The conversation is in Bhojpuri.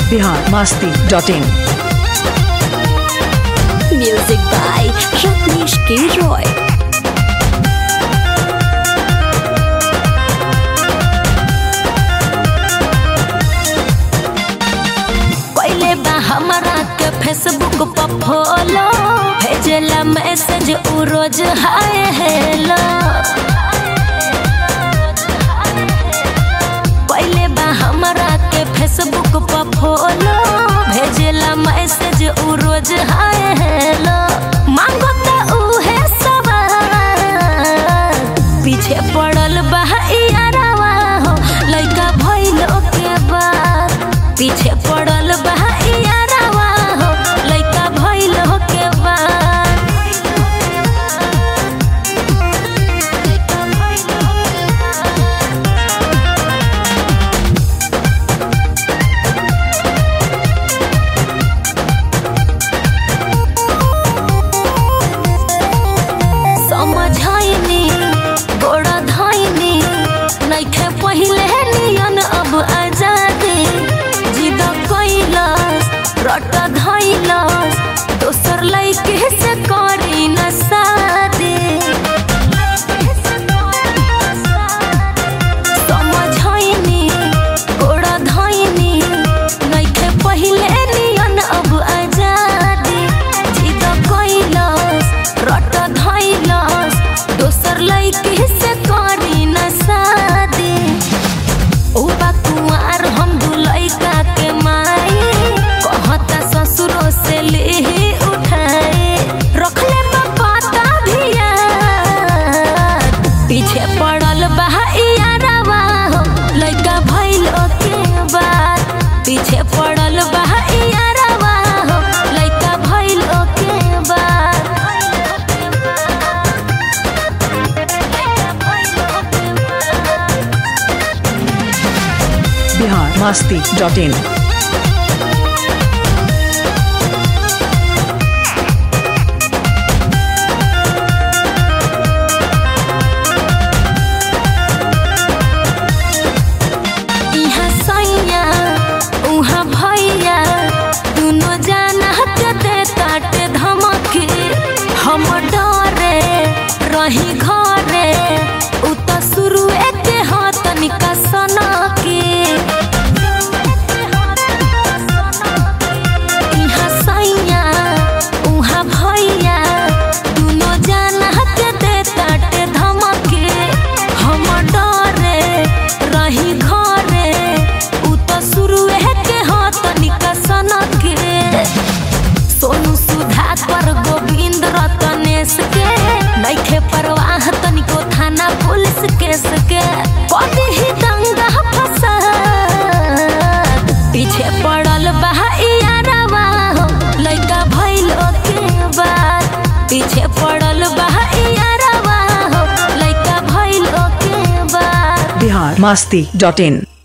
Bihar Masti dot in Music by Rajneesh K. Roy. पहले बा हमरा के फेसबुक पर फॉलो भेजेला मैसेज उ रोज हाय हेलो पहले बा हमरा के फेसबुक पर फॉलो भेजेला मैसेज उ रोज हाय हेलो मांगो त उहे सवाल पीछे पड़ल बा यारावा हो लइका भइलो के बाद पीछे पड़ल बा यारावा हो लइका भइलो के बाद समझाइनी गोड़ा धाइनी नइखे पहिले नियन अब आजादी जिद कैलस रट धैलस दोसर लइके से करी न शादी समझाइनी गोड़ा धाइनी नइखे पहिले नियन अब आजादी जिद कैलस रट धैलस दोसर लइके से करी न शादी उ बा कुंवार हम दू लइका के माई कहता ससुरो से लेही उठाए रखले बा पाता भी याद पीछे पड़ल बा यारवा हो लइका भइलो के बाद पीछे पड़ल बा यारवा हो लइका भइलो के बाद बिहार मस्ती डॉट इन इहाँ सैया उहाँ भैया दुनो जाना के दे ताटे धमकी हम डरे रही घरे उ त शुरुए के ह तनिका सनकी इहाँ सैया उहाँ भैया दुनो जाना के दे ताटे धमकी हम डरे रही घरे उ त शुरुए के ह तनिका सनके सोनू सुधा कर गोविंद रतनेश के नइखे परवाह तनिको थाना पुलिस केस के कभी ही दंगा फसाद पीछे पड़ल बा यारवा हो लइका भइलो के बाद पीछे पड़ल बा यारवा हो लइका भइलो के बाद बिहार मस्ती डॉट इन